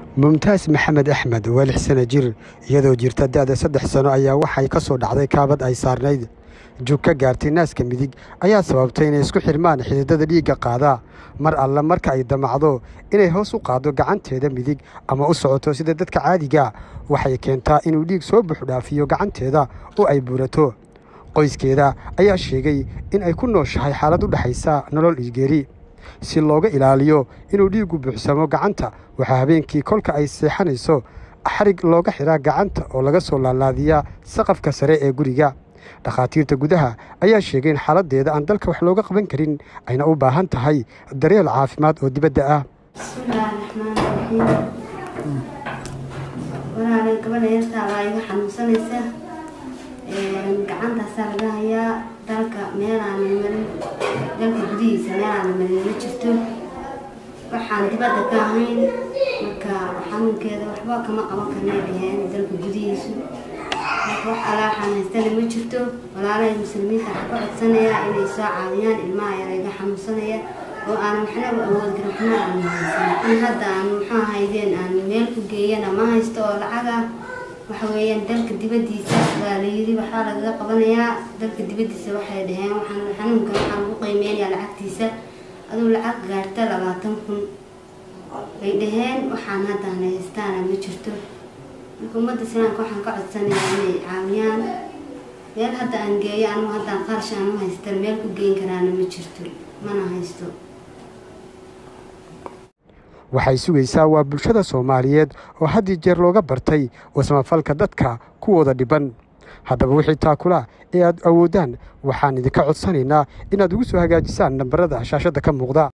mumtaas maxamed axmed waa lix sano jir iyadoo jirta da'da saddex sano ayaa waxay ka soo dhacday kaabad ay saarnayd jug ka gaartay naaska midig ayaa sababtay inay isku xirmaan xididada dhiigga qaada mar alle marka ay damacdo inay hoos u qaaddo gacanteeda midig ama u socoto sida dadka caadiga waxay keentaa inuu dhiig soo buuxdhaafiyo gacanteeda oo ay buurato qoyskeeda ayaa sheegay in ay ku nooshahay xaalad u dhexaysa nolol isgeeri si looga ilaaliyo inuu dhiiggu buuxsamo gacanta waxaa habeenkii kolka ay seexanayso xarig looga xiraa gacanta oo laga soo laalaadiyaa saqafka sare ee guriga dhakhaatiirta gudaha ayaa sheegay in xaaladdeeda aan dalka wax looga qaban karin ayna u baahan tahay daryeel caafimaad oo dibadda ah bismillaahi raxmaani raxiim walaalay gabadha yartaa baa iga xanuunsanaysa gacantaasaa laga hayaa dalka meelaana marin dalka gudihiisa meelaana marin ma jirto waxaan dibadda ka ahayn marka xanuunkeeda waxba kama qaban karnay dhaheen dalka gudihiisu marka wax alaaxaan haystana ma jirto walaalahay muslimiinta waxaa ka codsanayaa inay soo caawiyaan ilmaha yar iga xanuunsanaya oo aanan waxnaba awood karin waxna aan haysan in hadda aan muxuu haydeen aan meel ku geeyana ma haysto oo lacaga waxa weeyaan dalka dibaddiisa baa layidhi waxaa lagaga qabanayaa dalka dibaddiisa waxay dhaheen waxaan xanuunkan waxaan lagu qiimeynayaa lacagtiisa aduu lacag gaarta labaatan kun bay dhaheen waxaan haddaan haystaana ma jirto marka ummadda islaamka waxaan ka codsanayaa inay caawiyaan meel hadda aan geeyo anugu haddaan qarash aan u haystan meel ku geyn karaana ma jirto mana haysto waxay sugaysaa waa bulshada soomaaliyeed oo haddii jeer looga bartay wasmafalka dadka kuwooda dhiban haddaba wixii taakula ee aad awooddaan waxaan idinka codsanaynaa inaad ugu soo hagaajisaan nambarada shaashadda ka muuqda